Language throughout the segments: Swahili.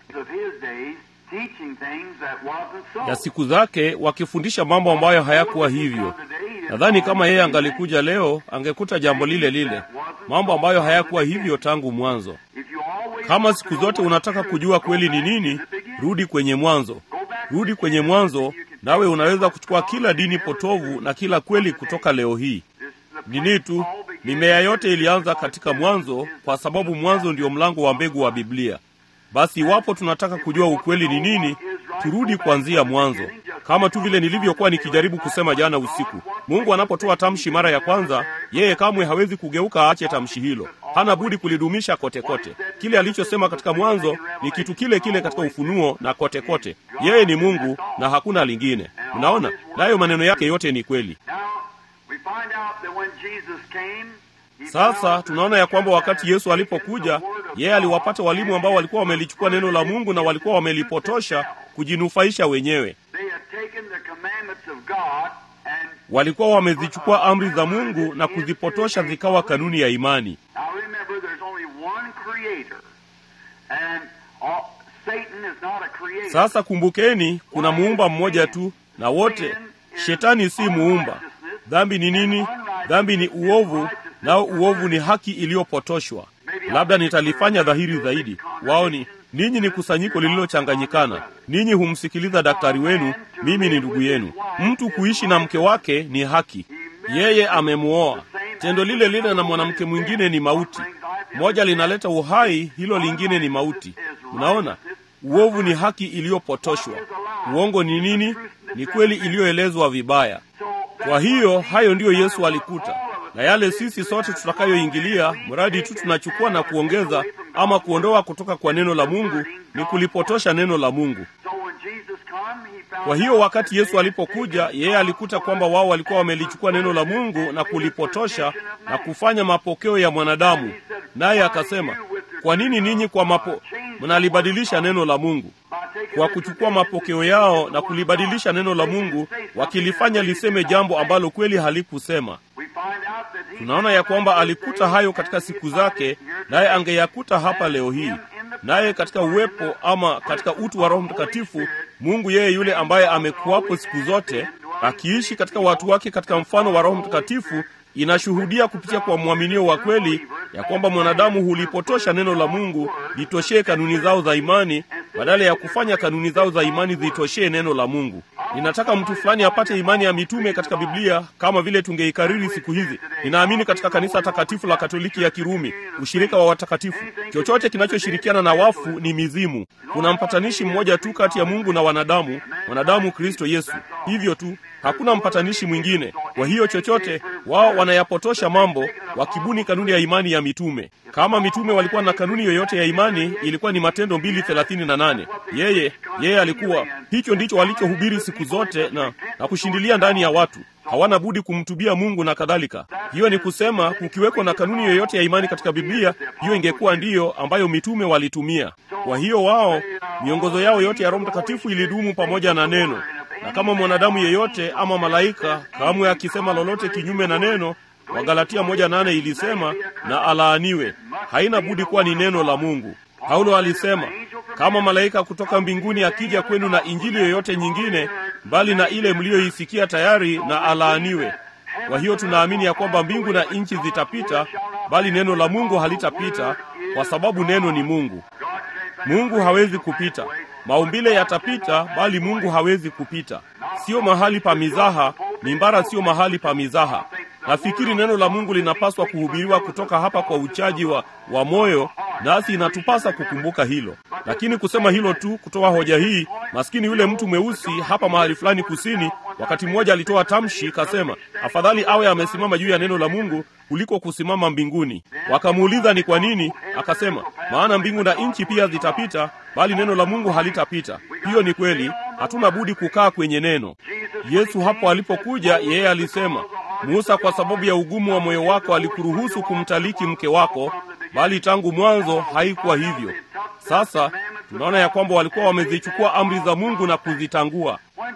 of his days teaching things that wasn't so. ya siku zake wakifundisha mambo ambayo hayakuwa hivyo. Nadhani kama yeye angalikuja leo angekuta jambo lile lile, mambo ambayo hayakuwa hivyo tangu mwanzo. If you always Kama want to siku know zote what unataka the truth kujua is, kweli go ni back nini, to the beginning. rudi kwenye mwanzo, rudi kwenye mwanzo, nawe unaweza kuchukua kila dini potovu na kila kweli kutoka leo hii. Nini tu, mimea yote ilianza katika mwanzo, kwa sababu mwanzo ndio mlango wa mbegu wa Biblia. Basi iwapo tunataka kujua ukweli ni nini, turudi kuanzia mwanzo, kama tu vile nilivyokuwa nikijaribu kusema jana usiku. Mungu anapotoa tamshi mara ya kwanza, yeye kamwe hawezi kugeuka aache tamshi hilo, hana budi kulidumisha kote kote. Kile alichosema katika mwanzo ni kitu kile kile katika Ufunuo na kote kote. Yeye ni Mungu na hakuna lingine. Mnaona, nayo maneno yake yote ni kweli. Now, we find out that when Jesus came, he Sasa found tunaona ya kwamba wakati Yesu alipokuja, yeye aliwapata walimu ambao walikuwa wamelichukua neno la Mungu na walikuwa wamelipotosha kujinufaisha wenyewe. They had taken the commandments of God and Walikuwa wamezichukua amri za Mungu na kuzipotosha zikawa kanuni ya imani. now remember there's only one creator. And all, Satan is not a creator. Sasa kumbukeni, kuna muumba mmoja tu, na wote shetani si muumba. Dhambi ni nini? Dhambi ni uovu, nao uovu ni haki iliyopotoshwa. Labda nitalifanya dhahiri zaidi. Wao ni ninyi, ni kusanyiko lililochanganyikana. Ninyi humsikiliza daktari wenu, mimi ni ndugu yenu. Mtu kuishi na mke wake ni haki, yeye amemuoa. Tendo lile lile na mwanamke mwingine ni mauti. Moja linaleta uhai, hilo lingine ni mauti. Mnaona, uovu ni haki iliyopotoshwa. Uongo ni nini? Ni kweli iliyoelezwa vibaya. Kwa hiyo hayo ndiyo Yesu alikuta, na yale sisi sote tutakayoingilia, mradi tu tunachukua na kuongeza ama kuondoa kutoka kwa neno la Mungu, ni kulipotosha neno la Mungu. So when Jesus come, he found Kwa hiyo out wakati that Yesu they had alipokuja, taken yeye alikuta kwamba wao walikuwa wamelichukua neno la Mungu na kulipotosha na kufanya mapokeo ya mwanadamu. Naye akasema, kwa nini ninyi kwa mapo mnalibadilisha neno la Mungu? by taking Kwa this kuchukua mapokeo yao na kulibadilisha neno la Mungu, wakilifanya liseme jambo ambalo kweli halikusema. we find out that he Tunaona ya kwamba alikuta hayo katika siku zake, naye angeyakuta hapa leo hii. Naye katika uwepo ama katika utu wa Roho Mtakatifu, Mungu yeye yule ambaye amekuwapo siku zote, akiishi katika watu wake katika mfano wa Roho Mtakatifu, inashuhudia kupitia kwa mwaminio wa kweli ya kwamba mwanadamu hulipotosha neno la Mungu litoshee kanuni zao za imani badala ya kufanya kanuni zao za imani zitoshee neno la Mungu. Ninataka mtu fulani apate imani ya mitume katika Biblia kama vile tungeikariri siku hizi. Ninaamini katika kanisa takatifu la Katoliki ya Kirumi, ushirika wa watakatifu. Chochote kinachoshirikiana na wafu ni mizimu. Kuna mpatanishi mmoja tu kati ya Mungu na wanadamu, wanadamu Kristo Yesu. Hivyo tu, hakuna mpatanishi mwingine. Kwa hiyo chochote wao wanayapotosha mambo, wakibuni kanuni ya imani ya mitume. Kama mitume walikuwa na kanuni yoyote ya imani, ilikuwa ni Matendo mbili thelathini na nane. Yeye yeye alikuwa hicho ndicho walichohubiri siku zote na, na kushindilia ndani ya watu hawana budi kumtubia Mungu na kadhalika. Hiyo ni kusema kukiweko na kanuni yoyote ya imani katika Biblia, hiyo ingekuwa ndiyo ambayo mitume walitumia. Kwa hiyo wao, miongozo yao yote ya Roho Mtakatifu ilidumu pamoja na neno, na kama mwanadamu yeyote ama malaika kamwe akisema lolote kinyume na neno, Wagalatia moja nane ilisema na alaaniwe. Haina budi kuwa ni neno la Mungu. Paulo alisema kama malaika kutoka mbinguni akija kwenu na injili yoyote nyingine mbali na ile mliyoisikia tayari, na alaaniwe. Kwa hiyo tunaamini ya kwamba mbingu na nchi zitapita, bali neno la Mungu halitapita, kwa sababu neno ni Mungu. Mungu hawezi kupita. Maumbile yatapita, bali Mungu hawezi kupita. Sio mahali pa mizaha, mimbara sio mahali pa mizaha. Nafikiri neno la Mungu linapaswa kuhubiriwa kutoka hapa kwa uchaji wa, wa moyo, nasi inatupasa kukumbuka hilo. Lakini kusema hilo tu, kutoa hoja hii, maskini yule mtu mweusi hapa mahali fulani kusini, wakati mmoja alitoa tamshi, kasema afadhali awe amesimama juu ya neno la Mungu kuliko kusimama mbinguni. Wakamuuliza ni kwa nini, akasema maana mbingu na nchi pia zitapita, bali neno la Mungu halitapita. Hiyo ni kweli, hatuna budi kukaa kwenye neno. Yesu hapo alipokuja, yeye alisema Musa, kwa sababu ya ugumu wa moyo wako alikuruhusu kumtaliki mke wako, bali tangu mwanzo haikuwa hivyo. Sasa tunaona ya kwamba walikuwa wamezichukua amri za Mungu na kuzitangua.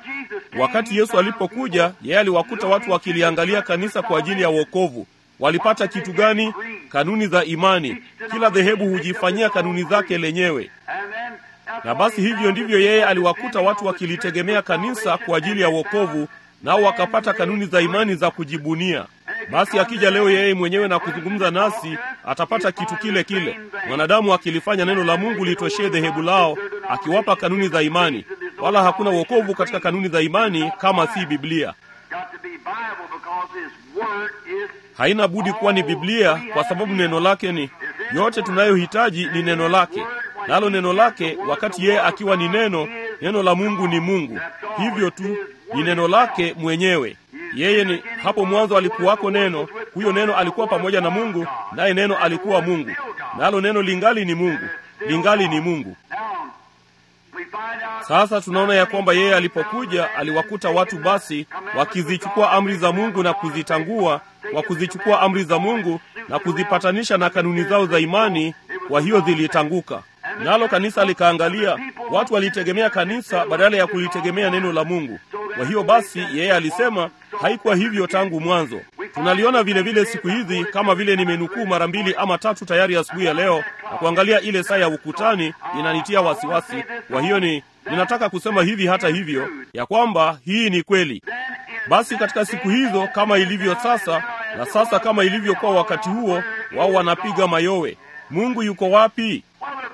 Wakati Yesu alipokuja, yeye aliwakuta watu wakiliangalia kanisa kwa ajili ya wokovu. Walipata kitu gani? Kanuni za imani. Kila dhehebu hujifanyia kanuni zake lenyewe. Na basi hivyo ndivyo yeye aliwakuta watu wakilitegemea kanisa kwa ajili ya wokovu, nao wakapata kanuni za imani za kujibunia. Basi akija leo yeye mwenyewe na kuzungumza nasi, atapata kitu kile kile, mwanadamu akilifanya neno la Mungu litoshee dhehebu lao, akiwapa kanuni za imani. Wala hakuna wokovu katika kanuni za imani kama si Biblia. Haina budi kuwa ni Biblia kwa sababu neno lake ni yote tunayohitaji ni neno lake, nalo neno lake, wakati yeye akiwa ni neno, neno la Mungu ni Mungu. Hivyo tu ni neno lake mwenyewe. Yeye ni hapo mwanzo alikuwako neno, huyo neno alikuwa pamoja na Mungu, naye neno alikuwa Mungu, nalo neno lingali ni Mungu, lingali ni Mungu. Sasa tunaona ya kwamba yeye alipokuja aliwakuta watu basi wakizichukua amri za Mungu na kuzitangua, wa kuzichukua amri za Mungu na kuzipatanisha na kanuni zao za imani, kwa hiyo zilitanguka. Nalo kanisa likaangalia, watu walitegemea kanisa badala ya kulitegemea neno la Mungu. Kwa hiyo basi, yeye alisema haikuwa hivyo tangu mwanzo. Tunaliona vile vile siku hizi, kama vile nimenukuu mara mbili ama tatu tayari asubuhi ya, ya leo, na kuangalia ile saa ya ukutani inanitia wasiwasi. Kwa hiyo ni ninataka kusema hivi hata hivyo ya kwamba hii ni kweli. Basi katika siku hizo kama ilivyo sasa, na sasa kama ilivyokuwa wakati huo, wao wanapiga mayowe. Mungu yuko wapi?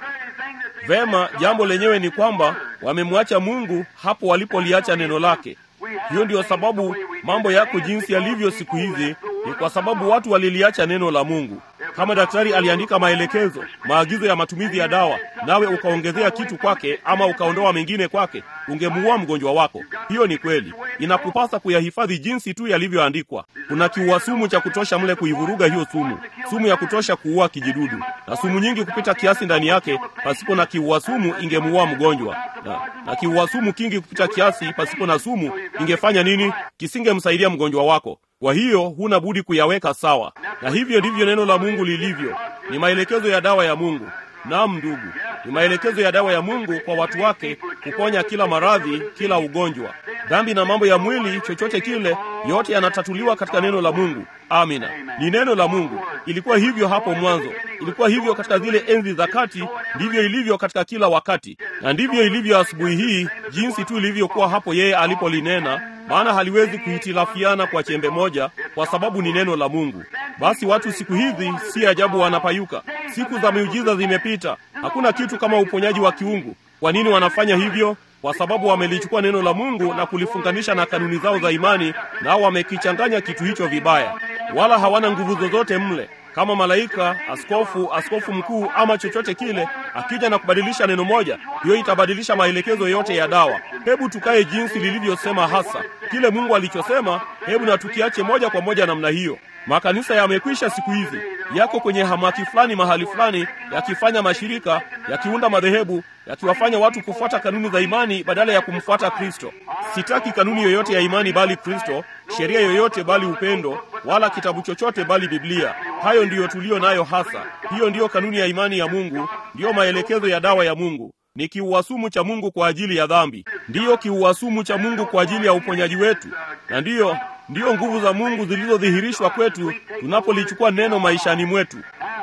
Vema, jambo lenyewe ni kwamba wamemwacha Mungu hapo walipoliacha neno lake. Hiyo ndiyo sababu mambo yako jinsi yalivyo siku hizi, ni kwa sababu watu waliliacha neno la Mungu. Kama daktari aliandika maelekezo, maagizo ya matumizi ya dawa, nawe ukaongezea kitu kwake ama ukaondoa mengine kwake, ungemuua mgonjwa wako. Hiyo ni kweli, inakupasa kuyahifadhi jinsi tu yalivyoandikwa. Kuna kiuasumu cha kutosha mle kuivuruga hiyo sumu, sumu ya kutosha kuua kijidudu, na sumu nyingi kupita kiasi ndani yake. Pasipo na kiuasumu ingemuua mgonjwa, na, na kiuasumu kingi kupita kiasi pasipo na sumu ingefanya nini? Kisingemsaidia mgonjwa wako. Kwa hiyo huna budi kuyaweka sawa, na hivyo ndivyo neno la Mungu lilivyo. Ni maelekezo ya dawa ya Mungu. Naam ndugu, ni maelekezo ya dawa ya Mungu kwa watu wake kuponya kila maradhi, kila ugonjwa, dhambi na mambo ya mwili, chochote kile, yote yanatatuliwa katika neno la Mungu. Amina, ni neno la Mungu. Ilikuwa hivyo hapo mwanzo, ilikuwa hivyo katika zile enzi za kati, ndivyo ilivyo katika kila wakati, na ndivyo ilivyo asubuhi hii, jinsi tu ilivyokuwa hapo yeye alipolinena maana haliwezi kuhitilafiana kwa chembe moja, kwa sababu ni neno la Mungu. Basi watu siku hizi si ajabu wanapayuka. Siku za miujiza zimepita, hakuna kitu kama uponyaji wa kiungu. Kwa nini wanafanya hivyo? Kwa sababu wamelichukua neno la Mungu na kulifunganisha na kanuni zao za imani, nao wamekichanganya kitu hicho vibaya, wala hawana nguvu zozote mle kama malaika, askofu, askofu mkuu ama chochote kile, akija na kubadilisha neno moja, hiyo itabadilisha maelekezo yote ya dawa. Hebu tukae jinsi lilivyosema hasa kile Mungu alichosema. Hebu na tukiache moja kwa moja namna hiyo. Makanisa yamekwisha siku hizi, yako kwenye hamaki fulani mahali fulani, yakifanya mashirika, yakiunda madhehebu, yakiwafanya watu kufuata kanuni za imani badala ya kumfuata Kristo. Sitaki kanuni yoyote ya imani bali Kristo, sheria yoyote bali upendo, wala kitabu chochote bali Biblia. Hayo ndiyo tuliyo nayo hasa. Hiyo ndiyo kanuni ya imani ya Mungu, ndiyo maelekezo ya dawa ya Mungu. Ni kiuasumu cha Mungu kwa ajili ya dhambi, ndiyo kiuasumu cha Mungu kwa ajili ya uponyaji wetu, na ndiyo ndiyo nguvu za Mungu zilizodhihirishwa kwetu tunapolichukua neno maishani mwetu.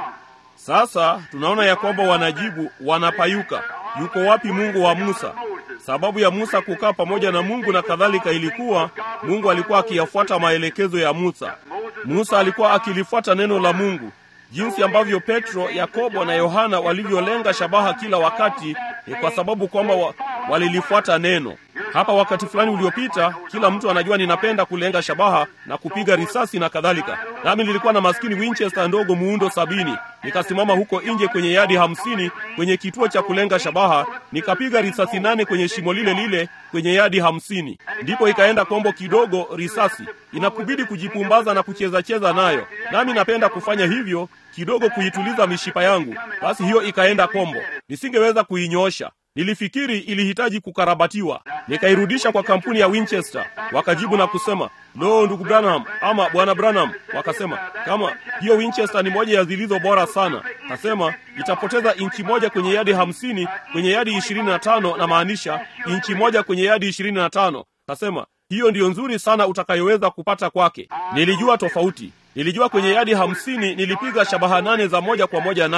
Sasa tunaona ya kwamba wanajibu, wanapayuka. Yuko wapi Mungu wa Musa? Sababu ya Musa kukaa pamoja na Mungu na kadhalika ilikuwa Mungu alikuwa akiyafuata maelekezo ya Musa. Musa alikuwa akilifuata neno la Mungu. Jinsi ambavyo Petro, Yakobo na Yohana walivyolenga shabaha kila wakati ni kwa sababu kwamba wa, walilifuata neno. Hapa wakati fulani uliopita, kila mtu anajua ninapenda kulenga shabaha na kupiga risasi na kadhalika. Nami nilikuwa na maskini Winchester ndogo muundo sabini, nikasimama huko nje kwenye yadi hamsini kwenye kituo cha kulenga shabaha, nikapiga risasi nane kwenye shimo lile lile kwenye yadi hamsini. Ndipo ikaenda kombo kidogo risasi, inakubidi kujipumbaza na kucheza cheza nayo, nami napenda kufanya hivyo kidogo kuituliza mishipa yangu. Basi hiyo ikaenda kombo, nisingeweza kuinyoosha. Nilifikiri ilihitaji kukarabatiwa, nikairudisha kwa kampuni ya Winchester. Wakajibu na kusema lo, ndugu Branham ama bwana Branham, wakasema kama hiyo Winchester ni moja ya zilizo bora sana. Kasema itapoteza inchi moja kwenye yadi hamsini kwenye yadi ishirini na tano na maanisha inchi moja kwenye yadi ishirini na tano. Kasema hiyo ndiyo nzuri sana utakayoweza kupata kwake. Nilijua tofauti. Nilijua kwenye yadi hamsini nilipiga shabaha nane za moja kwa moja nayo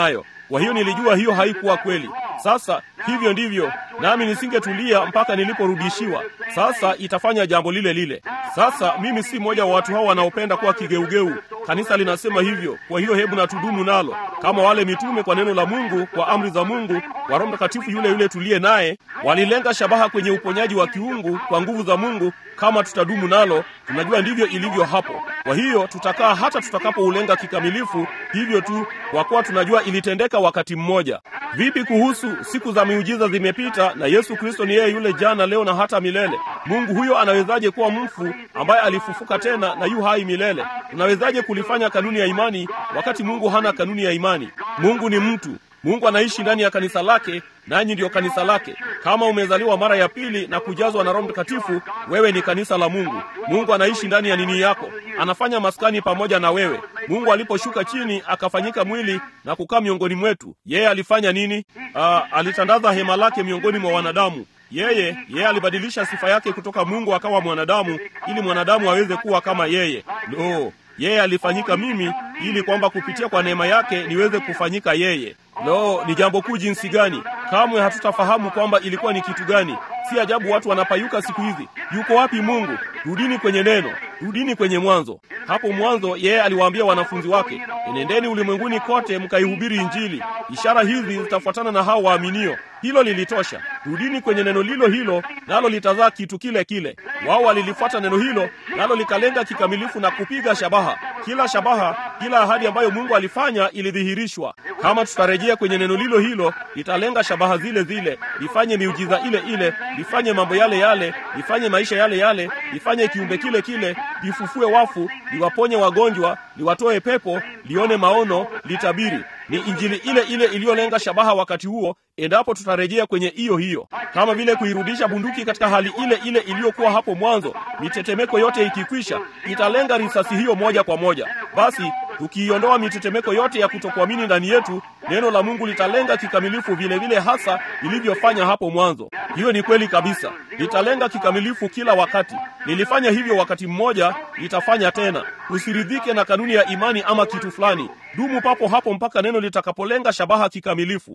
Kwa hiyo nilijua hiyo haikuwa kweli. Sasa hivyo ndivyo, nami nisingetulia mpaka niliporudishiwa. Sasa itafanya jambo lile lile. Sasa mimi si mmoja wa watu hao wanaopenda kuwa kigeugeu. Kanisa linasema hivyo, kwa hiyo hebu na tudumu nalo kama wale mitume, kwa neno la Mungu, kwa amri za Mungu, kwa Roho Mtakatifu yule yule tuliye naye, walilenga shabaha kwenye uponyaji wa kiungu kwa nguvu za Mungu. Kama tutadumu nalo, tunajua ndivyo ilivyo hapo. Kwa hiyo tutakaa hata tutakapoulenga kikamilifu, hivyo tu, kwa kuwa tunajua ilitendeka wakati mmoja. Vipi kuhusu siku za miujiza zimepita, na Yesu Kristo ni yeye yule jana, leo na hata milele? Mungu huyo anawezaje kuwa mfu ambaye alifufuka tena na yu hai milele? Tunawezaje kulifanya kanuni ya imani wakati Mungu hana kanuni ya imani? Mungu ni mtu. Mungu anaishi ndani ya kanisa lake, nanyi ndiyo kanisa lake. Kama umezaliwa mara ya pili na kujazwa na Roho Mtakatifu, wewe ni kanisa la Mungu. Mungu anaishi ndani ya nini yako, anafanya maskani pamoja na wewe. Mungu aliposhuka chini akafanyika mwili na kukaa miongoni mwetu, yeye alifanya nini? Aa, alitandaza hema lake miongoni mwa wanadamu. Yeye yeye alibadilisha sifa yake kutoka Mungu akawa mwanadamu, ili mwanadamu aweze kuwa kama yeye. Lo, yeye alifanyika mimi ili kwamba kupitia kwa neema yake niweze kufanyika yeye. Lo, ni jambo kuu jinsi gani! Kamwe hatutafahamu kwamba ilikuwa ni kitu gani. Si ajabu watu wanapayuka siku hizi. Yuko wapi Mungu? Rudini kwenye neno, rudini kwenye mwanzo. Hapo mwanzo yeye aliwaambia wanafunzi wake, enendeni ulimwenguni kote mkaihubiri Injili, ishara hizi zitafuatana na hao waaminio. Hilo lilitosha. Rudini kwenye neno lilo hilo, nalo litazaa kitu kile kile. Wao walilifuata neno hilo, nalo likalenga kikamilifu na kupiga shabaha. Kila shabaha, kila ahadi ambayo Mungu alifanya ilidhihirishwa. Kama tutarejea kwenye neno lilo hilo, litalenga shabaha zile zile, lifanye miujiza ile ile, lifanye mambo yale yale, lifanye maisha yale yale, lifanye kiumbe kile kile, lifufue wafu, liwaponye wagonjwa, liwatoe pepo, lione maono, litabiri. Ni injili ile ile iliyolenga shabaha wakati huo, endapo tutarejea kwenye hiyo hiyo, kama vile kuirudisha bunduki katika hali ile ile iliyokuwa hapo mwanzo. Mitetemeko yote ikikwisha, italenga risasi hiyo moja kwa moja. Basi tukiiondoa mitetemeko yote ya kutokuamini ndani yetu, neno la Mungu litalenga kikamilifu vile vile hasa lilivyofanya hapo mwanzo. Hiyo ni kweli kabisa, litalenga kikamilifu kila wakati. Lilifanya hivyo wakati mmoja, litafanya tena. Usiridhike na kanuni ya imani ama kitu fulani. Dumu papo hapo mpaka neno litakapolenga shabaha kikamilifu.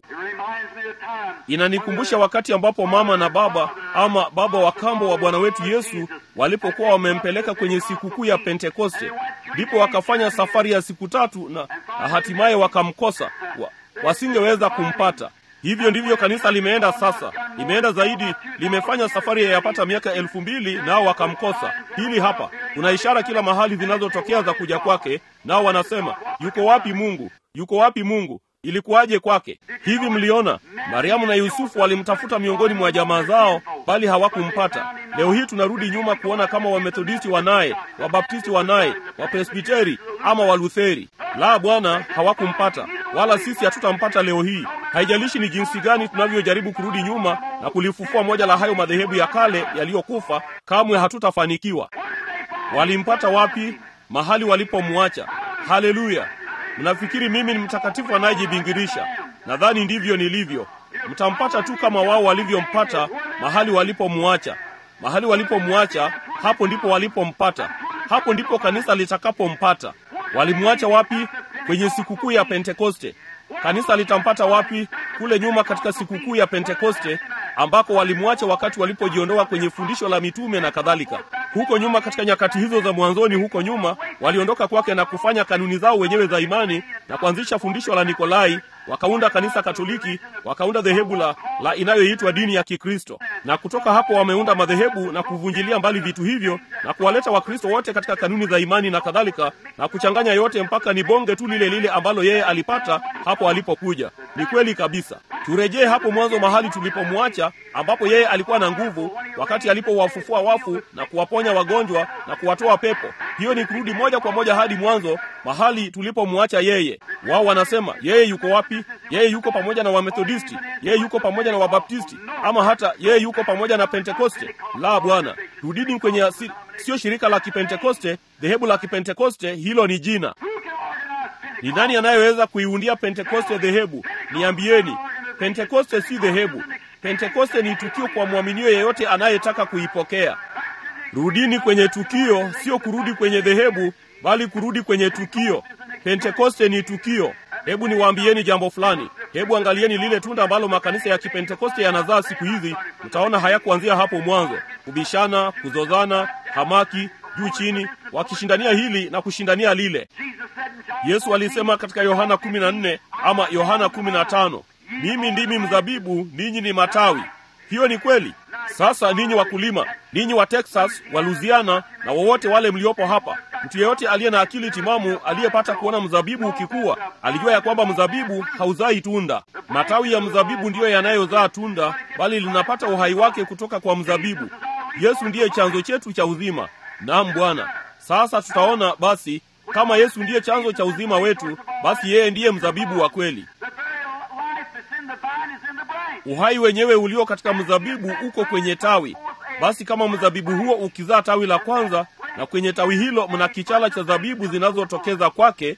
Inanikumbusha wakati ambapo mama na baba ama baba wa kambo wa Bwana wetu Yesu walipokuwa wamempeleka kwenye sikukuu ya Pentekoste, ndipo wakafanya safari ya siku tatu na, na hatimaye wakamkosa wa, wasingeweza kumpata. Hivyo ndivyo kanisa limeenda sasa, limeenda zaidi, limefanya safari ya yapata miaka elfu mbili nao wakamkosa. Hili hapa, kuna ishara kila mahali zinazotokea za kuja kwake, nao wanasema yuko wapi Mungu? Yuko wapi Mungu? Ilikuwaje kwake? Hivi mliona Mariamu na Yusufu walimtafuta miongoni mwa jamaa zao, bali hawakumpata. Leo hii tunarudi nyuma kuona kama Wamethodisti wanaye, Wabaptisti wanaye, Wapresbiteri ama Walutheri. La, Bwana, hawakumpata, wala sisi hatutampata leo hii. Haijalishi ni jinsi gani tunavyojaribu kurudi nyuma na kulifufua moja la hayo madhehebu ya kale yaliyokufa, kamwe hatutafanikiwa. Walimpata wapi? Mahali walipomwacha. Haleluya! Mnafikiri mimi ni mtakatifu anayejibingirisha? Nadhani ndivyo nilivyo. Mtampata tu kama wao walivyompata, mahali walipomwacha. Mahali walipomwacha, hapo ndipo walipompata. Hapo ndipo kanisa litakapompata. Walimwacha wapi? Kwenye sikukuu ya Pentekoste. Kanisa litampata wapi? Kule nyuma katika sikukuu ya Pentekoste, ambako walimwacha wakati walipojiondoa kwenye fundisho la mitume na kadhalika. Huko nyuma katika nyakati hizo za mwanzoni, huko nyuma waliondoka kwake na kufanya kanuni zao wenyewe za imani na kuanzisha fundisho la Nikolai, wakaunda kanisa Katoliki, wakaunda dhehebu la, la inayoitwa dini ya Kikristo, na kutoka hapo wameunda madhehebu na kuvunjilia mbali vitu hivyo na kuwaleta Wakristo wote katika kanuni za imani na kadhalika, na kuchanganya yote mpaka ni bonge tu lile lile ambalo yeye alipata hapo alipokuja. Ni kweli kabisa. Turejee hapo mwanzo, mahali tulipomwacha, ambapo yeye alikuwa na nguvu, wakati alipowafufua wafu na kuwaponya wagonjwa na kuwatoa pepo. Hiyo ni kurudi moja kwa moja hadi mwanzo, mahali tulipomwacha yeye. Wao wanasema yeye yuko wapi? Yeye yuko pamoja na Wamethodisti, yeye yuko pamoja na Wabaptisti, ama hata yeye yuko pamoja na Pentekoste. La, Bwana, rudini kwenye asili. Sio shirika la Kipentekoste, dhehebu la Kipentekoste, hilo ni jina. Ni nani anayeweza kuiundia Pentekoste dhehebu? Niambieni. Pentekoste si dhehebu. Pentekoste ni tukio kwa mwaminio yeyote anayetaka kuipokea. Rudini kwenye tukio, sio kurudi kwenye dhehebu, bali kurudi kwenye tukio. Pentekoste ni tukio. Hebu niwaambieni jambo fulani. Hebu angalieni lile tunda ambalo makanisa ya Kipentekoste yanazaa siku hizi. Mtaona hayakuanzia hapo mwanzo: kubishana, kuzozana, hamaki, juu chini, wakishindania hili na kushindania lile. Yesu alisema katika Yohana 14 ama Yohana 15, mimi ndimi mzabibu, ninyi ni matawi. Hiyo ni kweli. Sasa ninyi wakulima, ninyi wa Texas, wa Louisiana na wowote wale mliopo hapa, mtu yeyote aliye na akili timamu aliyepata kuona mzabibu ukikua, alijua ya kwamba mzabibu hauzai tunda. Matawi ya mzabibu ndiyo yanayozaa tunda, bali linapata uhai wake kutoka kwa mzabibu. Yesu ndiye chanzo chetu cha uzima. Naam Bwana. Sasa tutaona basi, kama Yesu ndiye chanzo cha uzima wetu, basi yeye ndiye mzabibu wa kweli. Uhai wenyewe ulio katika mzabibu uko kwenye tawi. Basi kama mzabibu huo ukizaa tawi la kwanza, na kwenye tawi hilo mna kichala cha zabibu zinazotokeza kwake,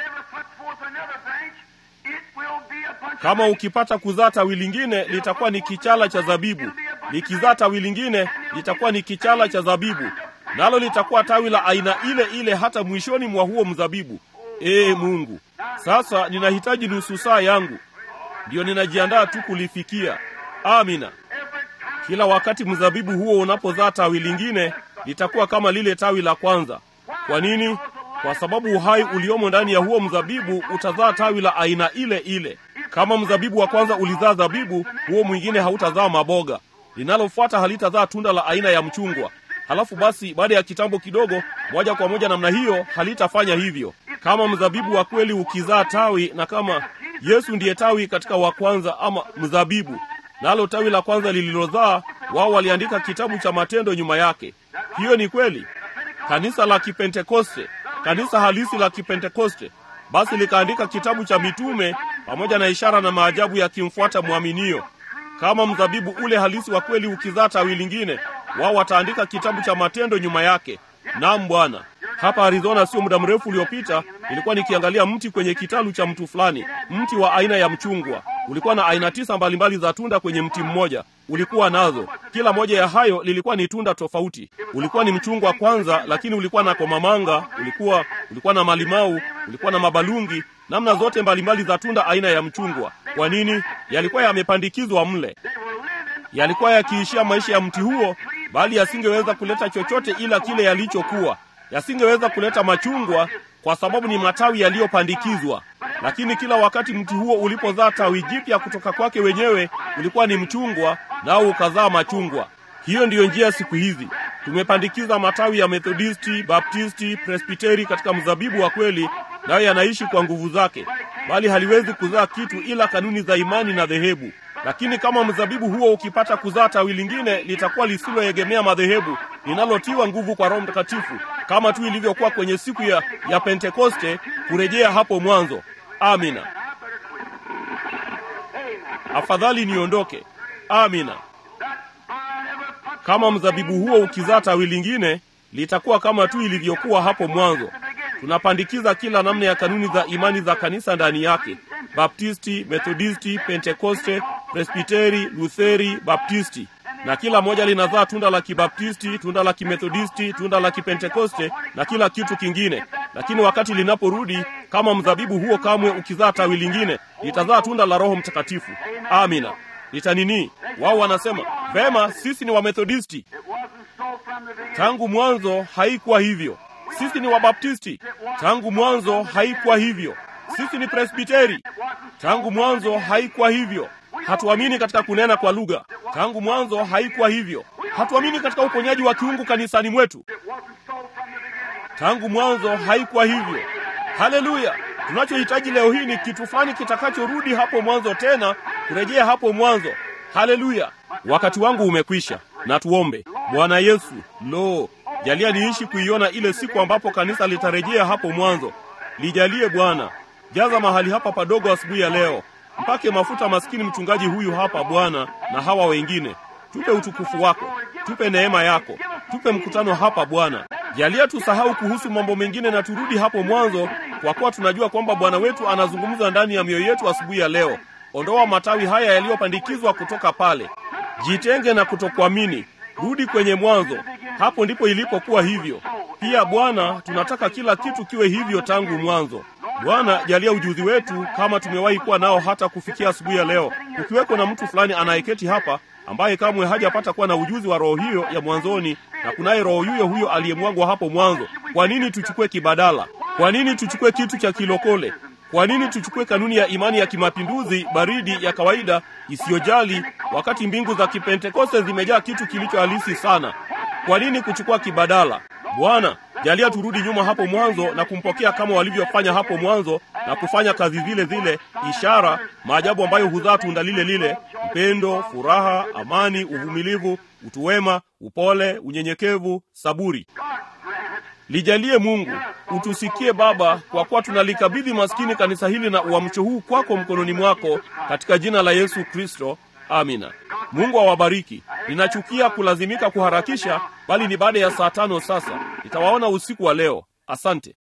kama ukipata kuzaa tawi lingine, litakuwa ni kichala cha zabibu. Likizaa tawi lingine, litakuwa ni kichala cha zabibu, nalo litakuwa tawi la aina ile ile hata mwishoni mwa huo mzabibu. Ee Mungu, sasa ninahitaji nusu saa yangu ndiyo ninajiandaa tu kulifikia. Amina. Kila wakati mzabibu huo unapozaa tawi lingine, litakuwa kama lile tawi la kwanza. Kwa nini? Kwa sababu uhai uliomo ndani ya huo mzabibu utazaa tawi la aina ile ile. Kama mzabibu wa kwanza ulizaa zabibu, huo mwingine hautazaa maboga. Linalofuata halitazaa tunda la aina ya mchungwa. Halafu basi, baada ya kitambo kidogo, moja kwa moja namna hiyo, halitafanya hivyo. Kama mzabibu wa kweli ukizaa tawi, na kama Yesu ndiye tawi katika wa kwanza ama mzabibu, nalo tawi la kwanza lililozaa, wao waliandika kitabu cha matendo nyuma yake. Hiyo ni kweli. Kanisa la Kipentekoste, kanisa halisi la Kipentekoste, basi likaandika kitabu cha mitume pamoja na ishara na maajabu yakimfuata mwaminio. Kama mzabibu ule halisi wa kweli ukizaa tawi lingine, wao wataandika kitabu cha matendo nyuma yake. Naam Bwana. Hapa Arizona, sio muda mrefu uliopita, nilikuwa nikiangalia mti kwenye kitalu cha mtu fulani, mti wa aina ya mchungwa. Ulikuwa na aina tisa mbalimbali za tunda kwenye mti mmoja, ulikuwa nazo. Kila moja ya hayo lilikuwa ni tunda tofauti. Ulikuwa ni mchungwa kwanza, lakini ulikuwa na komamanga, ulikuwa ulikuwa na malimau, ulikuwa na mabalungi, namna zote mbalimbali za tunda aina ya mchungwa. Kwa nini? Yalikuwa yamepandikizwa mle, yalikuwa yakiishia maisha ya mti huo, bali yasingeweza kuleta chochote ila kile yalichokuwa yasingeweza kuleta machungwa kwa sababu ni matawi yaliyopandikizwa. Lakini kila wakati mti huo ulipozaa tawi jipya kutoka kwake wenyewe, ulikuwa ni mchungwa, nao ukazaa machungwa. Hiyo ndiyo njia siku hizi. Tumepandikiza matawi ya Methodisti, Baptisti, Presbiteri katika mzabibu wa kweli, nayo yanaishi kwa nguvu zake, bali haliwezi kuzaa kitu ila kanuni za imani na dhehebu. Lakini kama mzabibu huo ukipata kuzaa tawi lingine, litakuwa lisiloegemea madhehebu, linalotiwa nguvu kwa Roho Mtakatifu, kama tu ilivyokuwa kwenye siku ya, ya Pentekoste, kurejea hapo mwanzo. Amina. Afadhali niondoke. Amina. Kama mzabibu huo ukizaa tawi lingine, litakuwa kama tu ilivyokuwa hapo mwanzo. Tunapandikiza kila namna ya kanuni za imani za kanisa ndani yake: Baptisti, Methodisti, Pentekoste, Presbiteri, Lutheri, Baptisti, na kila moja linazaa tunda la Kibaptisti, tunda la Kimethodisti, tunda la Kipentekoste na kila kitu kingine. Lakini wakati linaporudi, kama mzabibu huo kamwe ukizaa tawi lingine, litazaa tunda la Roho Mtakatifu. Amina. Litanini? Wao wanasema vema, sisi ni Wamethodisti. Tangu mwanzo haikuwa hivyo. Sisi ni Wabaptisti. Tangu mwanzo haikuwa hivyo. Sisi ni Presbiteri. Tangu mwanzo haikuwa hivyo. Hatuamini katika kunena kwa lugha. Tangu mwanzo haikuwa hivyo. Hatuamini katika uponyaji wa kiungu kanisani mwetu. Tangu mwanzo haikuwa hivyo. Haleluya! Tunachohitaji leo hii ni kitu fulani kitakachorudi hapo mwanzo tena, kurejea hapo mwanzo. Haleluya! Wakati wangu umekwisha, na tuombe. Bwana Yesu, lo, jalia niishi kuiona ile siku ambapo kanisa litarejea hapo mwanzo. Lijalie Bwana, jaza mahali hapa padogo asubuhi ya leo, mpake mafuta maskini mchungaji huyu hapa Bwana, na hawa wengine. Tupe utukufu wako, tupe neema yako, tupe mkutano hapa Bwana. Jalia tusahau kuhusu mambo mengine na turudi hapo mwanzo, kwa kuwa tunajua kwamba Bwana wetu anazungumza ndani ya mioyo yetu asubuhi ya leo. Ondoa matawi haya yaliyopandikizwa kutoka pale. Jitenge na kutokuamini, rudi kwenye mwanzo. Hapo ndipo ilipokuwa hivyo. Pia Bwana, tunataka kila kitu kiwe hivyo tangu mwanzo. Bwana, jalia ujuzi wetu kama tumewahi kuwa nao hata kufikia asubuhi ya leo. Ukiweko na mtu fulani anayeketi hapa ambaye kamwe hajapata kuwa na ujuzi wa roho hiyo ya mwanzoni, na kunaye roho yuyo huyo aliyemwagwa hapo mwanzo, kwa nini tuchukue kibadala? Kwa nini tuchukue kitu cha kilokole? Kwa nini tuchukue kanuni ya imani ya kimapinduzi baridi ya kawaida isiyojali, wakati mbingu za kipentekoste zimejaa kitu kilicho halisi sana? Kwa nini kuchukua kibadala? Bwana, jalia turudi nyuma hapo mwanzo na kumpokea kama walivyofanya hapo mwanzo na kufanya kazi zile zile, ishara, maajabu ambayo huzaa tunda lile lile: upendo, furaha, amani, uvumilivu, utu wema, upole, unyenyekevu, saburi. Lijalie Mungu, utusikie Baba, kwa kuwa tunalikabidhi maskini kanisa hili na uamsho huu kwako mkononi mwako, katika jina la Yesu Kristo, amina. Mungu awabariki. Ninachukia kulazimika kuharakisha, bali ni baada ya saa tano sasa. Nitawaona usiku wa leo. Asante.